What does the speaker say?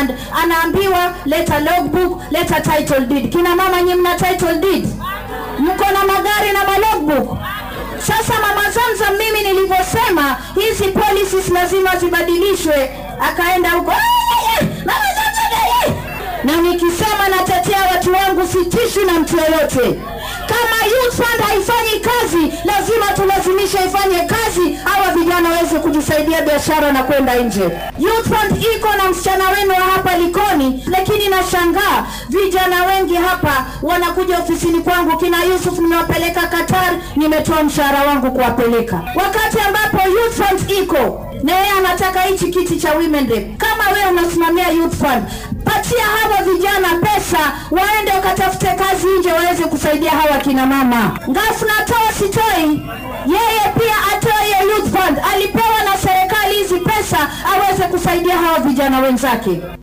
fund anaambiwa leta logbook leta title deed kina mama nyi mna title deed mko na magari na malogbook sasa mama Zamzam, mimi nilivyosema hizi policies lazima zibadilishwe, akaenda huko "Eh, eh, eh, mama Zamzam, eh, eh." na nikisema natetea watu wangu sitishwi na mtu yoyote. Kama youth fund haifanyi kazi, lazima tulazimisha ifanye kazi, hawa vijana waweze kujisaidia biashara na kwenda nje. Youth fund iko na msichana wenu wa hapa Likoni, lakini nashangaa vijana wengi hapa wanakuja ofisini kwangu, kina Yusuf nimewapeleka Qatar, nimetoa mshahara wangu kuwapeleka, wakati ambapo youth fund iko na yeye anataka hichi kiti cha women rep. Kama wewe unasimamia youth fund, patia hawa vijana pesa waende wakatafute kazi nje waweze kusaidia hawa kina mama. Ngafu natoa sitoi, yeye pia atoe hiyo youth fund. Alipewa na serikali hizi pesa aweze kusaidia hawa vijana wenzake.